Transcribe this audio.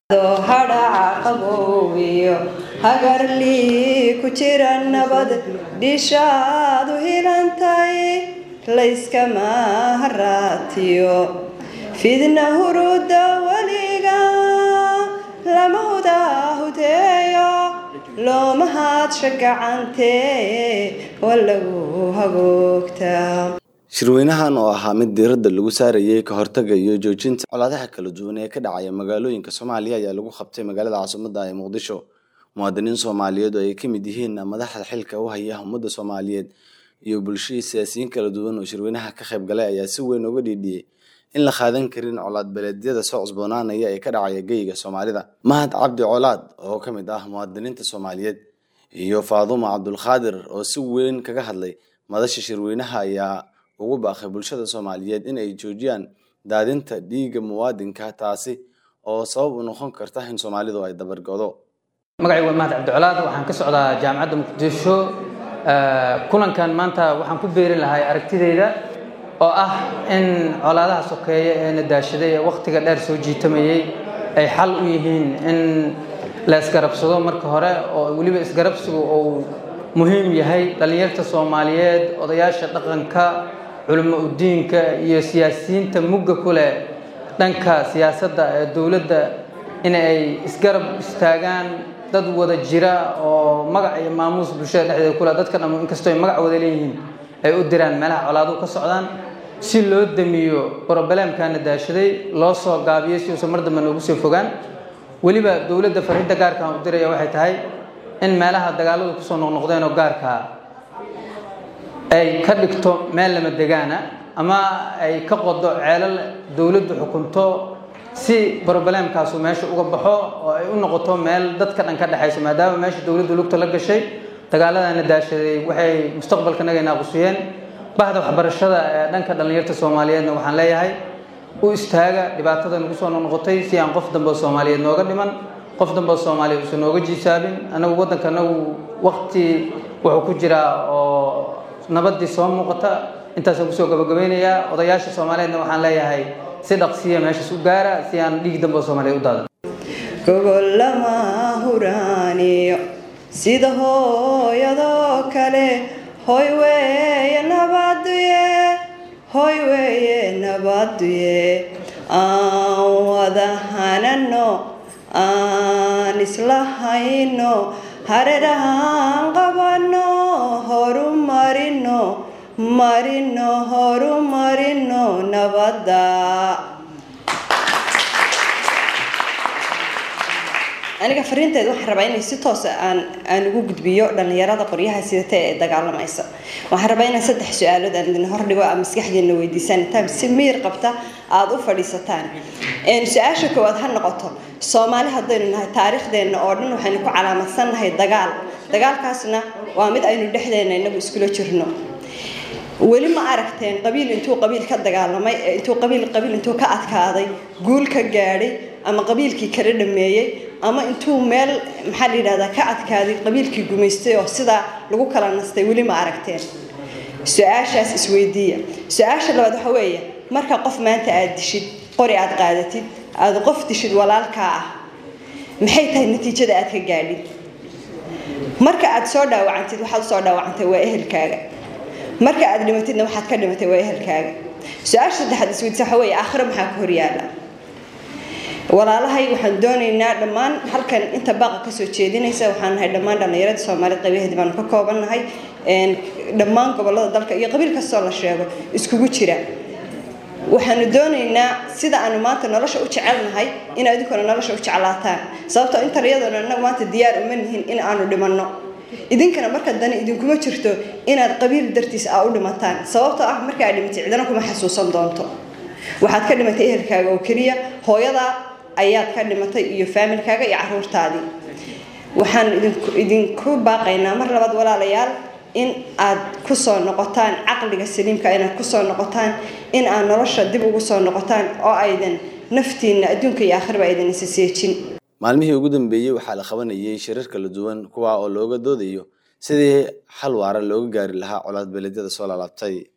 hadhaca qaboobiyo hagarlii ku jira nabad dhishaadu hilantay layskama haraatiyo fidna huruda weliga lama hudahudeeyo looma haadsha gacantee waa lagu hagoogtaa shirweynahan oo ahaa mid diiradda lagu saarayay ka hortagga iyo joojinta colaadaha kala duwan ee ka dhacaya magaalooyinka soomaaliya ayaa lagu qabtay magaalada caasimadda ee muqdisho muwaadiniin soomaaliyeed oo ay ka mid yihiin madaxda xilka u haya ummadda soomaaliyeed iyo bulshadii siyaasiyiin kala duwan oo shirweynaha ka qayb galay ayaa si weyn uga dhiidhiyey in la qaadan karin colaad beeleedyada soo cusboonaanaya ee ka dhacaya geyga soomaalida mahad cabdi colaad oo ka mid ah muwaadiniinta soomaaliyeed iyo faadumo cabdulqaadir oo si weyn kaga hadlay madasha shirweynaha ayaa ugu baaqay bulshada soomaaliyeed in ay joojiyaan daadinta dhiigga muwaadinka taasi oo sabab u noqon karta in soomaalidu ay dabargodo magacay waa mahad cabdicolaad waxaan ka socdaa jaamacadda muqdisho kulankan maanta waxaan ku beeri lahay aragtideyda oo ah in colaadaha sokeeye ee na daashaday ee wakhtiga dheer soo jiitamayey ay xal u yihiin in la isgarabsado marka hore oo weliba isgarabsigu uu muhiim yahay dhallinyarta soomaaliyeed odayaasha dhaqanka culimo udiinka iyo siyaasiyiinta mugga ku leh dhanka siyaasadda ee dowladda in ay isgarab istaagaan dad wada jira oo magac iyo maamuus bulshada dhexdeeda kule dadka dham inkastoo ay magac wada leeyihiin ay u diraan meelaha colaaduhu ka socdaan si loo damiyo brobleemkana daashaday loo soo gaabiyo si uusan mar dambe noogu soo fogaan weliba dowladda fariinta gaarka aan u diraya waxay tahay in meelaha dagaaladu kusoo noqnoqdeen oo gaarkaa ay ka dhigto meel lama degaana ama ay ka qodo ceelal dowladdu xukunto si brobleemkaasu meesha uga baxo oo ay u noqoto meel dadka dhan ka dhexaysa maadaama meesha dowladdu lugta la gashay dagaaladana daashaday waxay mustaqbalkanaga naaqusiyeen bahda waxbarashada ee dhanka dhallinyarta soomaaliyeedna waxaan leeyahay u istaaga dhibaatada nagu soo noqnoqotay si aan qof dambe oo soomaaliyeed nooga dhiman qof dambe oo soomaaliyeed uusan nooga jiisaabin anagu waddanka anagu waqti wuxuu ku jiraa oo nabadii soo muuqata intaasaan kusoo gabagabaynayaa odayaasha soomaaliyeedna waxaan leeyahay si dhaqsiya meeshaas u gaara si aan dhiig dambe oo soomaaliyeed u daadan gogol lama huraaniyo sida hooyadoo kale hoy weeye nabaduye hoy weeye nabaduye aan wada hanano aan isla hayno hareerahaan qabano horu marino marino horu marino nabadda aniga fariinteed waxaan rabaa inay si toosa aan aan ugu gudbiyo dhallinyarada qoryaha sidata ee dagaalamaysa waxaan rabaa inaan saddex su-aalood aan idin hordhigo aa maskaxdeena weydiisaan intaan si miir qabta aada u fadhiisataan su-aasha koowaad ha noqoto soomaali haddaynu nahay taariikhdeenna oo dhan waxaynu ku calaamadsan nahay dagaal dagaalkaasna waa mid aynu dhexdeena inagu iskula jirno weli ma aragteen qabiil intuu qabiil ka dagaalamay intuu qabiil qabiil intuu ka adkaaday guul ka gaadhay ama qabiilkii kala dhameeyey ama intuu meel maxaa la yidhahdaa ka adkaaday qabiilkii gumaystay oo sidaa lagu kala nastay weli ma aragteen su-aashaas isweydiiya su-aasha labaad waxa weeye marka qof maanta aada dishid qori aada qaadatid aada qof dishid walaalkaa ah maxay tahay natiijada aad ka gaadhid marka aada soo dhaawacantid waxaad usoo dhaawacantay waa ehelkaaga marka aad dhimatidna waxaad ka dhimatay waa ehelkaaga su-aasha saddexaad isweydiisa waxa weeye aakhiro maxaa ku horyaala walaalahay waxaan doonaynaa dhammaan halkan inta baaqa kasoo jeedinaysa waxaan nahay dhammaan dhallinyarada soomaaliyed qaybaheedi baanu ka koobannahay dhammaan gobolada dalka iyo qabiil kastoo la sheego iskugu jira waxaanu doonaynaa sida aanu maanta nolosha u jecelnahay in adinkuna nolosha u jeclaataan sababtoo intan iyadoona inagu maanta diyaar uma nihin in aanu dhimanno idinkana marka dani idinkuma jirto inaad qabiil dartiis aa u dhimataan sababtoo ah marka aad dhimatay cidana kuma xasuusan doonto waxaad ka dhimatay ehelkaaga oo keliya hooyadaa ayaad ka dhimatay iyo faamilkaaga iyo caruurtaadii waxaan idinku baaqaynaa mar labaad walaalayaal in aad kusoo noqotaan caqliga saliimka inaad kusoo noqotaan in aad nolosha dib ugu soo noqotaan oo aydan naftiinna adduunka iyo aakhirba aydan isa seejin maalmihii ugu dambeeyey waxaa la qabanayay shirar kala duwan kuwa oo looga doodayo sidii xal waara looga gaari lahaa colaad beeleedyada soo laalaabtay